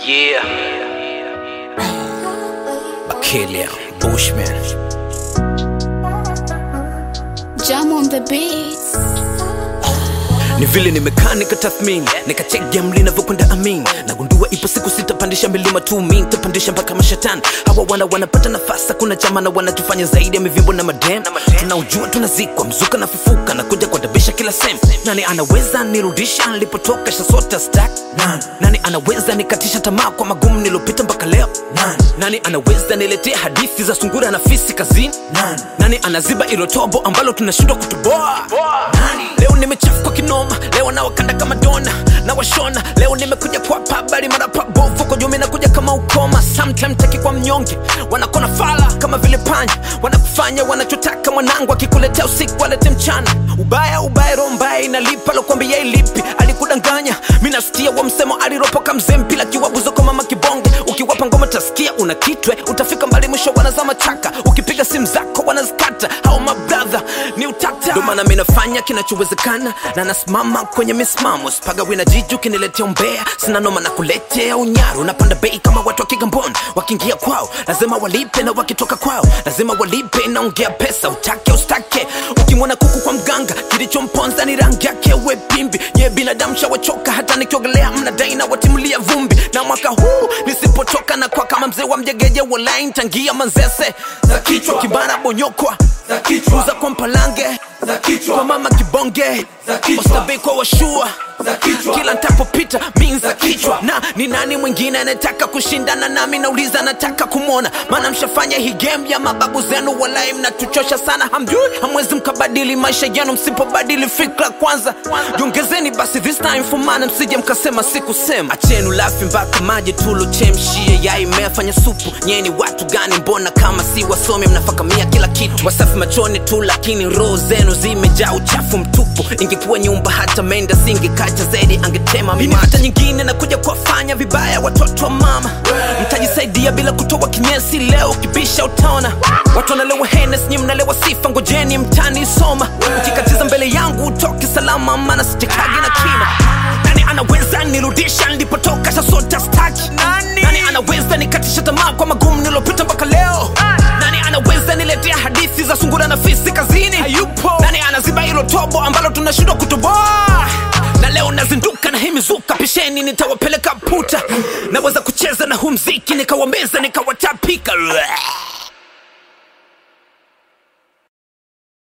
Yeah. Bakilia, Bushman. Jam on the beats. Ni vile nimekaa nikatathmini nikachek game linavyokwenda amin nagundua ipo siku sitapandisha milima tu mi nitapandisha mpaka mashetani hawa wana wanapata nafasi kuna chama na wanatufanya zaidi ya mivimbo na madem tunaujua tunazikwa mzuka na fufuka na kuja kuadabisha kila sem nani anaweza nirudisha nilipotoka shasota stack nani, nani anaweza nikatisha tamaa kwa magumu nilopita mpaka leo nani, nani anaweza niletea hadithi za sungura na fisi kazini nani, nani anaziba ilo tobo ambalo tunashindwa kutoboa nani? leo nimechafuka kinoma leo nawakanda kama dona na washona leo nimekuja kwa pabari mara pabovu kwa jumi nakuja kama ukoma sometime taki kwa mnyonge wanakona fala kama vile panya wanakufanya wanachotaka mwanangu akikuletea usiku walete mchana ubaya ubaya roho mbaya inalipa lokwambia ilipi alikudanganya mi nasikia wa msemo aliropoka mzee mpila kiwabuzo kwa mama kibonge ukiwapa ngoma tasikia una kitwe utafika mbali mwisho wanazama chaka ukipiga simu zako wanazikata hao mabradha ni utata ndo maana mi nafanya kinachowezekana na nasimama kwenye misimamo sipaga wina jiji ukiniletea umbea sina noma na kuletea unyaru napanda bei kama watu wa kigamboni wakiingia kwao lazima walipe na wakitoka kwao lazima walipe naongea pesa utake ustake ukimwona kuku kwa mganga kilichomponza ni rangi yake we pimbi nye binadamu shawachoka hata nikiogelea mnadai na watimulia vumbi na mwaka huu nisipotoka na kwa kama mzee wa mjegeje walain tangia manzese za kichwa kibana bonyokwa za kichwa uza kwa mpalange za kichwa kwa mama kibonge Za kichwa. Oysterbay kwa washua za kichwa kila ntapopita min za Za kichwa. kichwa na ni nani mwingine anataka kushindana nami nauliza nataka kumwona maana mshafanya hii game ya mababu zenu walai mnatuchosha sana hamjui hamwezi mkabadili maisha yenu msipobadili fikra kwanza jiongezeni basi this time for maana msije mkasema sikusema achenu lafi mpaka maji tulochemshie yai mmefanya supu nyeni watu gani mbona kama si wasomi mnafakamia kila kitu wasafi machoni tu lakini roho zenu zimejaa uchafu mtupu ingekuwa nyumba hata menda singekacha zaidi angetema mimi hata nyingine nakuja kuwafanya vibaya watoto wa mama mtajisaidia bila kutoa kinyesi leo kibisha utaona watu wanalewa henes nyi mnalewa sifa ngojeni mtani soma ukikatiza mbele yangu utoke salama maana sitekagi na kina nani anaweza nirudisha nilipotoka shasota staki nani, nani anaweza nikatisha tamaa kwa magumu nilopita mpaka leo nani anaweza niletea hadithi za sungura na fisi kazini hayupo nani anaziba hilo tobo ambalo tunashindwa kutoboa na leo nazinduka na himizuka pisheni nitawapeleka puta naweza kucheza na huu mziki nikawameza nikawatapika